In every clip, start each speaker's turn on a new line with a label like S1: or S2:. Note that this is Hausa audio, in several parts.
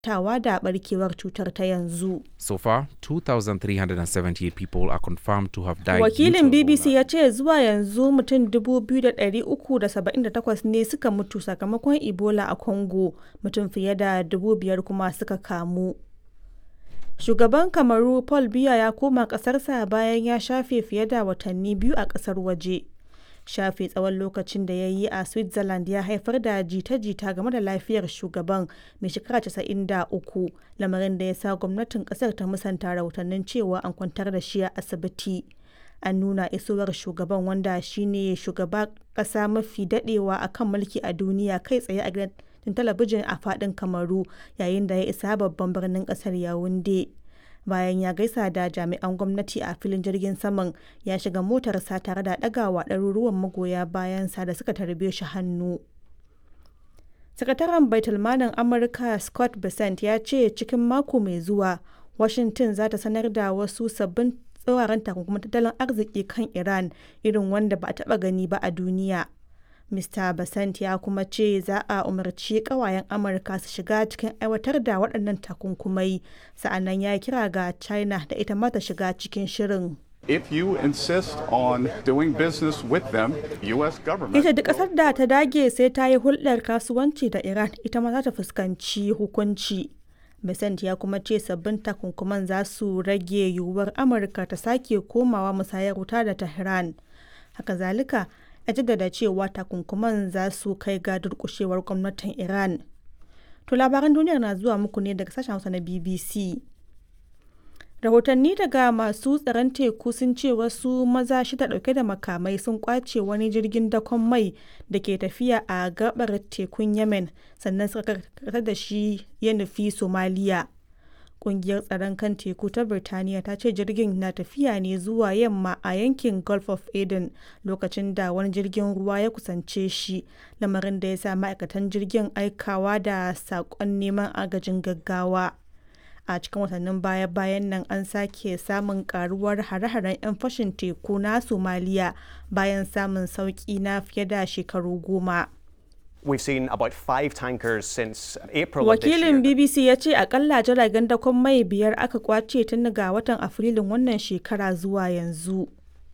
S1: tawa da barkewar cutar ta yanzu.
S2: So far, 2,378 people are confirmed to have died.
S1: Wakilin
S2: due to
S1: BBC
S2: Ebola.
S1: ya ce zuwa yanzu mutum 2,378 ne suka mutu sakamakon Ebola a Congo, mutum fiye da 5,000 kuma suka kamu. Shugaban Kamaru Paul Biya ya koma ƙasarsa bayan ya shafe fiye da watanni biyu a ƙasar waje. Shafe tsawon lokacin da ya yi a Switzerland ya haifar da jita-jita game da lafiyar shugaban mai shekara 93 lamarin da ya sa gwamnatin ƙasar ta musanta rahotannin cewa an kwantar da shi a asibiti. An nuna isowar shugaban wanda shine shugaba ƙasa mafi daɗewa a kan mulki a duniya kai tsaye a gidan talabijin a faɗin Kamaru yayin da ya isa babban birnin ƙasar Yaounde. bayan ya gaisa da jami'an gwamnati a filin jirgin saman ya shiga motarsa tare da ɗagawa ɗaruruwan magoya bayansa da suka tarbe shi hannu sakataren baitulmanin amurka scott bessent ya ce cikin mako mai zuwa washington za ta sanar da wasu sabbin tsawaran takunkumin tattalin arziki kan iran irin wanda ba a taɓa gani ba a duniya Mr. Basant ya kuma ce za a umarci kawayen Amurka su shiga cikin aiwatar da waɗannan takunkumai, sa'annan ya kira ga China da ita ma ta shiga cikin shirin.
S3: If you insist on doing business with them, U.S. government.
S1: Ita duk ƙasar da ta dage sai ta yi hulɗar kasuwanci da Iran ita ma za ta fuskanci hukunci. Besant ya kuma ce sabbin takunkuman za su rage yiwuwar Amurka ta sake komawa musayar wuta da Tehran. Haka zalika, a jaddada cewa takunkuman za su kai ga durkushewar gwamnatin iran to labaran duniyar na zuwa muku ne daga sashen hausa na bbc rahotanni daga masu tsaron teku sun ce wasu maza shida dauke da makamai sun kwace wani jirgin dakon mai da ke tafiya a gabar tekun yemen sannan suka karkatar da shi ya nufi somaliya kungiyar tsaron kan teku ta birtaniya ta ce jirgin na tafiya ne zuwa yamma a yankin gulf of eden lokacin da wani jirgin ruwa ya kusance shi lamarin da ya sa ma'aikatan jirgin aikawa da saƙon neman agajin gaggawa a cikin watannin baya-bayan nan an sake samun karuwar hare-haren 'yan fashin teku na somaliya bayan samun sauƙi na fiye da shekaru goma.
S4: We've seen about five tankers since April of this
S1: Wakilin
S4: year.
S1: BBC ya ce akalla jiragen dakon mai biyar aka kwace tun ga watan Afrilun wannan shekara zuwa yanzu.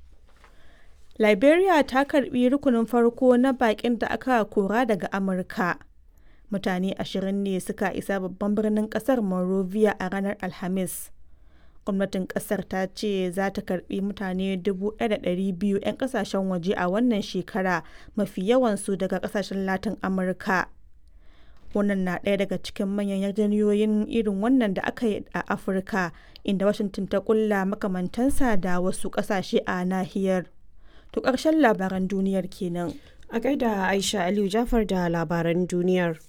S1: Liberia ta karbi rukunin farko na bakin da aka kora daga Amurka. Mutane ashirin ne suka isa babban birnin kasar Monrovia a ranar Alhamis. gwamnatin kasar ta ce za ta karbi mutane 1,200 'yan kasashen waje a wannan shekara mafi yawansu daga kasashen latin amurka wannan na ɗaya daga cikin manyan yarjejeniyoyin irin wannan da aka yi a afirka inda washington ta kulla makamantansa da wasu ƙasashe a nahiyar to ƙarshen labaran duniyar kenan
S5: A gaida Aisha Aliyu Jafar da labaran duniyar.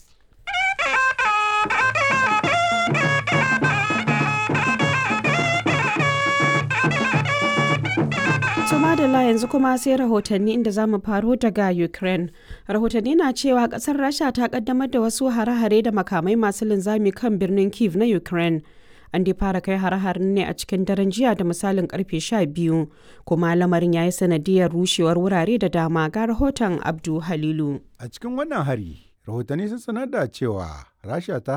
S5: madalla yanzu kuma sai rahotanni inda za mu faro daga Ukraine. Rahotanni na cewa kasar Rasha ta kaddamar da wasu hare-hare da makamai masu linzami kan birnin Kiev na Ukraine. An dai fara kai hare-haren ne a cikin daren jiya da misalin karfe 12 kuma lamarin ya yi sanadiyar rushewar wurare da dama ga rahoton Abdu Halilu.
S6: A cikin wannan hari, rahotanni sun sanar da cewa Rasha ta